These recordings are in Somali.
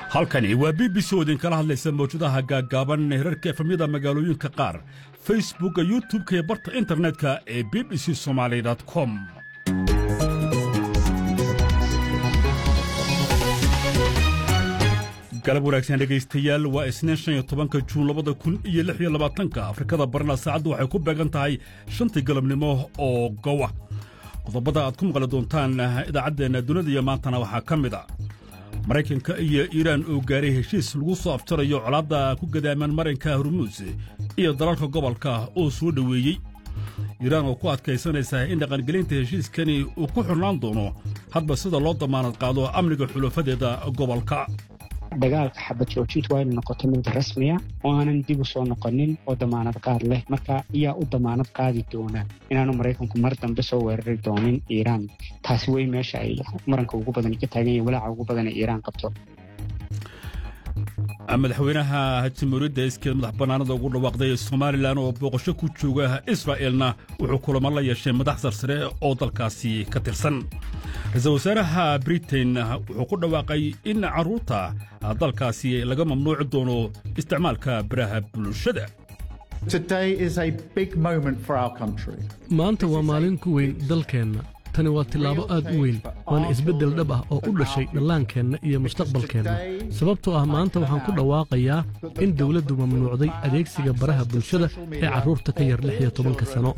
halkani waa b b c oo idinkala hadlaysa mawjadaha gaaggaaban herarka efamyada magaalooyinka qaar facebookka youtub-ka iyo barta internetka ee b b c somaali com galab wanaagsan dhegaystayaal waa isniin shan iyo tobanka juun labada kun iyo lix iyo labaatanka afrikada barna saacaddu waxay ku beegan tahay shantii galabnimo oo gowa qodobada aad ku maqli doontaan idaacaddeenna dunida iyo maantana waxaa ka mid a maraykanka iyo iiraan oo gaaray heshiis lagu soo aftarayo colaadda ku gadaaman marinka hormuus iyo dalalka gobolka oo soo dhoweeyey iiraan oo ku adkaysanaysa in dhaqangelinta heshiiskani uu ku xirnaan doono hadba sida loo damaanad qaado amniga xulafadeeda gobolka dagaalka xabad joojintu waa inu noqoto mid rasmiya oo aanan dib u soo noqonin oo damaanad qaad leh marka ayaa u damaanad qaadi doona inaanu maraykanku mar dambe soo weerari doonin iiraan taasi wey meesha ay maranka ugu badan ka taagan yahin walaaca ugu badan ee iiraan qabto madaxweynaha jamhuuriyadda iskeed madax bannaanada ugu dhawaaqday somalilan oo booqasho ku jooga israa'elna wuxuu kulamo la yeeshay madax sarsare oo dalkaasi ka tirsan ra-iisul wasaaraha britain wuxuu ku dhawaaqay in carruurta dalkaasi laga mamnuuci doono isticmaalka baraha bulshada maanta waa maalin ku weyn dalkeenna tani waa tillaabo aad u weyn waana isbeddel dhab ah oo u dhashay dhallaankeenna iyo mustaqbalkeenna sababtoo ah maanta waxaan ku dhawaaqayaa in dawladdu mamnuucday adeegsiga baraha bulshada ee carruurta ka yar lix iyo tobanka sano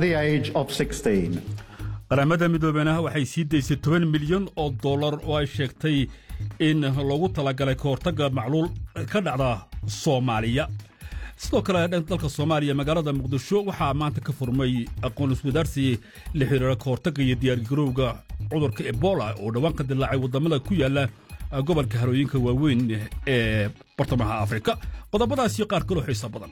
qaramada midoobeenah waxay sii daysay toban milyan oo dollar oo ay sheegtay in loogu talagalay ka hortagga macluul ka dhacda soomaaliya sidoo kale dalka soomaaliya magaalada muqdisho waxaa maanta ka furmay aqoon iswadaarsi la xiriira ka hortagga iyo diyaargarowga cudurka ebola oo dhowaan ka dilaacay waddamada ku yaalla gobolka harooyinka waaweyn ee bartamaha afrika qodobadaas iyo qaar kaloo xiisa badan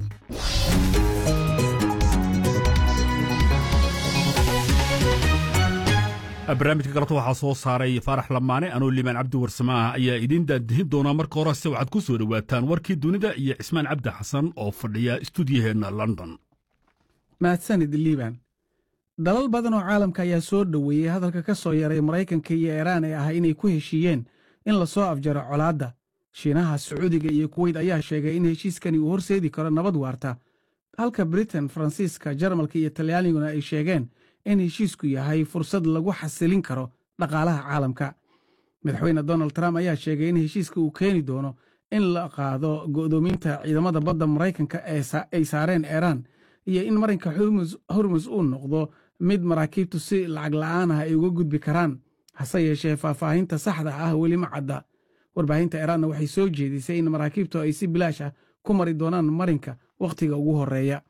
barnaamijka galabta waxaa soo saaray faarax lamaane anoo liibaan cabdi warsamaah ayaa idiin daadihin doonaa marka horese waxaad ku soo dhowaataan warkii dunida iyo cismaan cabdi xasan oo fadhiya stuudiyaheenna london mahadsanid liibaan dalal badan oo caalamka ayaa soo dhoweeyey hadalka ka soo yaray maraykanka iyo iiraan ee ah inay ku heshiiyeen in la soo afjaro colaadda shiinaha sacuudiga iyo kuweyt ayaa sheegay in heshiiskani uu horseedi karo nabad waarta halka britain faransiiska jarmalka iyo talyaaniguna ay sheegeen in heshiisku yahay fursad lagu xasilin karo dhaqaalaha caalamka madaxweyne donald trump ayaa sheegay in heshiiska uu keeni doono in la qaado go'doominta ciidamada badda maraykanka ay saareen iiraan iyo in marinka hormus uu noqdo mid maraakiibtu si lacag la'aan ah ay uga gudbi karaan hase yeeshee faahfaahinta saxda ah weli ma cadda warbaahinta iiraanna waxay soo jeedisay in maraakiibtu ay si bilaash ah ku mari doonaan marinka wakhtiga ugu horreeya